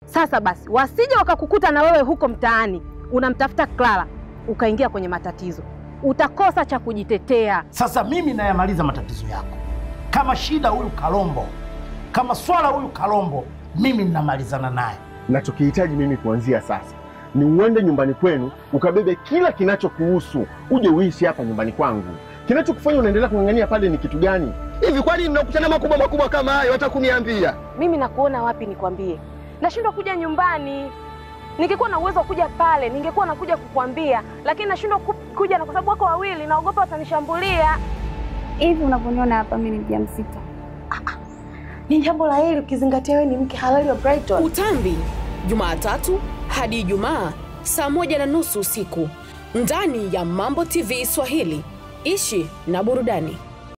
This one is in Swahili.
Sasa basi, wasije wakakukuta na wewe huko mtaani unamtafuta Clara ukaingia kwenye matatizo, utakosa cha kujitetea. Sasa mimi nayamaliza matatizo yako. Kama shida huyu Kalombo, kama swala huyu Kalombo, mimi ninamalizana naye. Nachokihitaji mimi kuanzia sasa ni uende nyumbani kwenu ukabebe kila kinachokuhusu uje uishi hapa nyumbani kwangu. Kinachokufanya unaendelea kung'ang'ania pale ni kitu gani? Hivi kwani mnakutana makubwa makubwa kama hayo hata kuniambia? Mimi nakuona wapi nikwambie? Nashindwa kuja nyumbani. Ningekuwa na uwezo wa kuja pale, ningekuwa nakuja kukwambia, lakini nashindwa ku- kuja na kwa sababu wako wawili, naogopa watanishambulia. Hivi unavyoniona hapa, mimi ni mjamzito. Ni jambo la heri ukizingatia wewe ni mke halali wa Brighton. Utambi, Jumatatu hadi Ijumaa saa moja na nusu usiku ndani ya Mambo TV Swahili. Ishi na burudani.